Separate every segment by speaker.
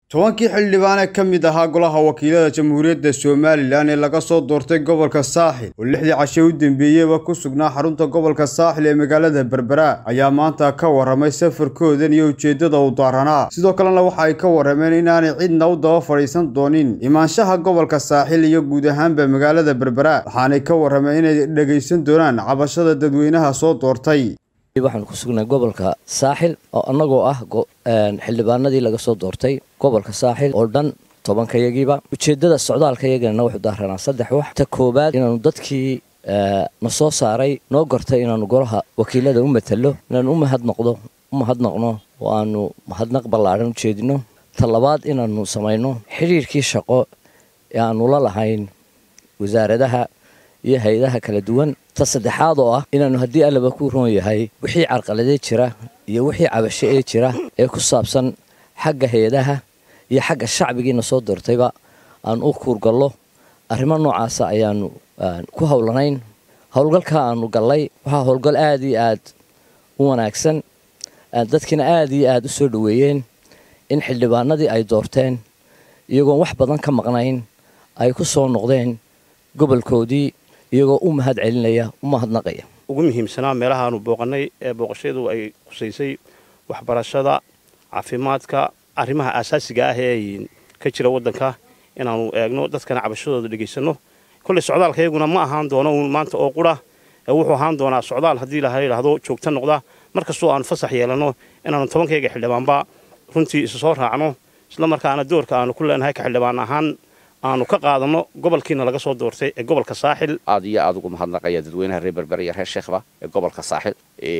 Speaker 1: tobankii xildhibaan ee ka mid ahaa golaha wakiilada jamhuuriyadda somalilan ee laga soo doortay gobolka saaxil oo lixdii cashe u dambeeyeyba ku sugnaa xarunta gobolka saaxil ee magaalada berbera ayaa maanta ka warramay safarkoodan iyo ujeeddada u daaranaa sidoo kalena waxa ay ka warrameen inaanay cidna u daba fadhiisan doonin imaanshaha gobolka saaxil iyo guud ahaanba magaalada berbera waxaanay ka warrameen inay dhegaysan doonaan cabashada dadweynaha soo doortay
Speaker 2: waxaan ku sugnay gobolka saaxil oo annagoo ah xildhibaanadii laga soo doortay gobolka saaxil oo dhan tobankayagiiba ujeeddada socdaalkayagana wuxuu daaranaa saddex wax ta koowaad inaanu dadkii na soo saaray noo gortay inaanu golaha wakiilada u matalo inaanu u mahadnoqdo u mahadnaqno oo aanu mahadnaq ballaadhan u jeedino ta labaad inaanu samayno xidhiirkii shaqo ee aanu la lahayn wasaaradaha iyo hay-adaha kala duwan ta saddexaad oo ah inaanu haddii allaba ku roon yahay wixii carqaladee jira iyo wixii cabasho ee jira ee ku saabsan xagga hay-adaha iyo xagga shacbigiina soo doortayba aan u kuurgallo arrimo noocaasa ayaanu ku howlanayn howlgalka aanu gallay waxaa howlgal aada iyo aad u wanaagsan dadkiina aada iyo aada u soo dhoweeyeen in xildhibaanadii ay doorteen iyagoon wax badan ka maqnayn ay ku soo noqdeen gobolkoodii iyagoo u mahad celinaya u mahadnaqaya
Speaker 3: ugu muhiimsanaa meelahaanu booqannay ee booqashadu ay khusaysay waxbarashada caafimaadka arrimaha aasaasiga ah ee ka jira waddanka inaanu eegno dadkana cabashadooda dhegaysanno kolley socdaalka iyaguna ma ahaan doono uun maanta oo qura wuxuu ahaan doonaa socdaal haddii la yidhaahdo joogta noqda mar kastoo aanu fasax yeelanno inaanu tobankayga xildhibaanba runtii isu soo raacno isla markaana doorka aanu ku leenahay ka xildhibaan ahaan aanu ka qaadanno gobolkiina laga soo doortay ee gobolka saaxil
Speaker 4: aad iyo aad ugu mahadnaqaya dadweynaha reer berber iyo reer sheekhba ee gobolka saaxil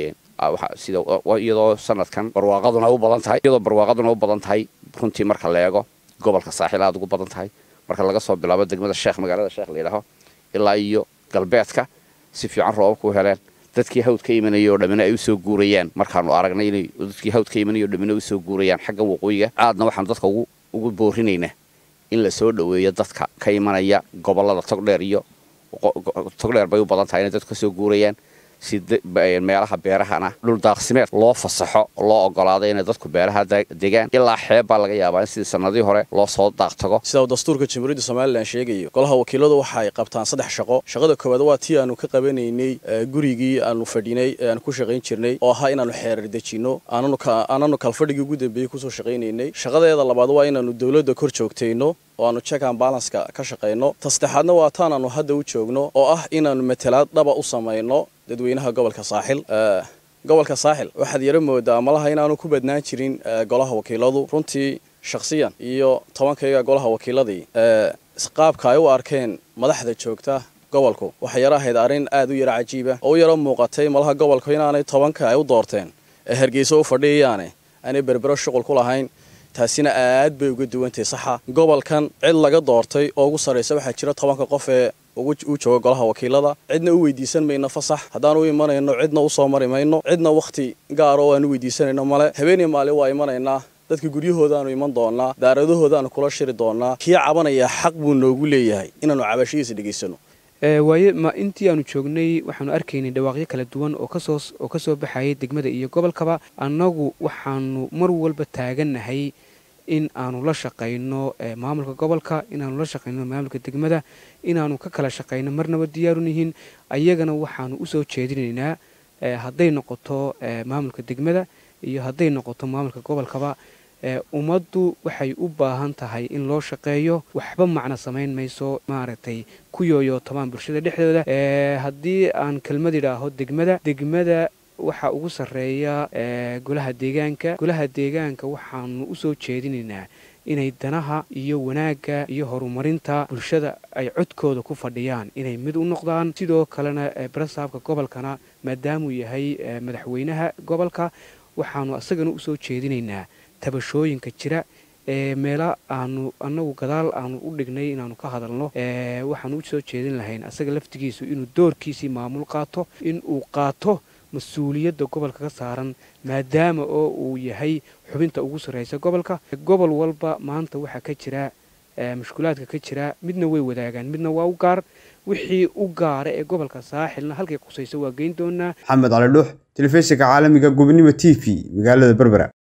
Speaker 4: sida iyadoo sanadkan barwaaqaduna u badan tahay iyadoo barwaaqaduna u badan tahay runtii marka la eego gobolka saaxil aad ugu badan tahay marka laga soo bilaabo degmada sheekh magaalada sheekh layidhaaho ilaa iyo galbeedka si fiican roobabka u heleen dadkii hawd ka imanaya oo dhammina ay usoo guurayaan markaanu aragnay inay dadkii hawd ka imanaya oo dhammina usoo guurayaan xagga waqooyiga aadna waxaanu dadka ugu boorinaynaa in la soo dhoweeyo dadka ka imanaya gobolada togdheer iyo togdheer bay u badan tahay inay dadku ka soo guurayaan si meelaha beerahana dhul daaqsimeed loo fasaxo loo ogolaado inay dadku beeraha degaan ilaa xeeb baa laga yaabaa in sidii sanadii hore loo soo daaq tago
Speaker 5: sida uu dastuurka jamhuuriyadda somalilan sheegayo golaha wakiiladu waxa ay qabtaan saddex shaqo shaqada koowaad waa tii aanu ka qabanaynay gurigii aanu fadhinay ee aanu ku shaqayn jirnay oo ahaa inaanu xeerar dejinno aananu kalfadhigii ugu dambeeyey kusoo shaqaynaynay shaqadeeda labaad waa inaanu dowladda kor joogtayno oo aanu check and balanska ka shaqayno ta saddexaadna waa taan aanu hadda u joogno oo ah inaanu matalaad dhaba u samayno dadweynaha gobolka saaxil gobolka saaxil waxaad yaro moodaa malaha inaanu ku badnaan jirin golaha wakiiladu runtii shakhsiyan iyo tobankayga golaha wakiiladii qaabka ay u arkeen madaxda joogta gobolku waxay yaro ahayd arrin aad u yaro cajiiba oo u yaro muuqatay malaha gobolku inaanay tobanka ay u doorteen ee hargeysa u fadhiyayaane aanay berbero shuqul ku lahayn taasina aad bay uga duwantahay saxa gobolkan cid laga doortay oo ugu sarraysa waxaa jira tobanka qof ee u jooga golaha wakiilada cidna u weydiisan mayno fasax haddaan u imanayno cidna usoo mari mayno cidna wakhti gaara oo aan u weydiisanayno male habeenii maalin waa imanaynaa dadka guryahoodaanu iman doonaa daaradahoodaanu kula shiri doonaa kii cabanaya xaq buu noogu leeyahay inaanu cabashadiisa dhegaysano
Speaker 6: waaye ma intii aanu joognay waxaanu arkaynay dhawaaqyo kala duwan oo kasoo oo ka soo baxayay degmada iyo gobolkaba annagu waxaanu mar walba taagannahay in aanu la shaqayno maamulka gobolka inaanu la shaqayno maamulka degmada inaanu ka kala shaqayno marnaba diyaarun yihiin ayagana waxaanu usoo jeedinaynaa hadday noqoto maamulka degmada iyo hadday noqoto maamulka gobolkaba ummaddu waxay u baahan tahay in loo shaqeeyo waxba macno samayn mayso maaragtay ku yooyootamaan bulshada dhexdooda haddii aan kelmad idhaaho degmada degmada waxaa ugu sarreeya golaha deegaanka golaha deegaanka waxaanu usoo jeedinaynaa inay danaha iyo wanaagga iyo horumarinta bulshada ay codkooda ku fadhiyaan inay mid u noqdaan sidoo kalena barasaabka gobolkana maadaamuu yahay madaxweynaha gobolka waxaanu isagana usoo jeedinaynaa tabashooyinka jira ee meela aanu annagu gadaal aanu u dhignay inaanu ka hadalno waxaanu u soo jeedin lahayn asaga laftigiisu inuu doorkiisii maamul qaato inuu qaato mas-uuliyadda gobolka ka saaran maadaama oo uu yahay xubinta ugu sarraysa gobolka gobol walba maanta waxaa ka jira mushkulaadka ka jira midna way wadaagaan midna waa u gaar wixii u gaara ee gobolka saaxilna halkay qusayso waa geyn doonaa
Speaker 1: maxamed cali dhuux telefishinka caalamiga gobnimo t v magaalada berbera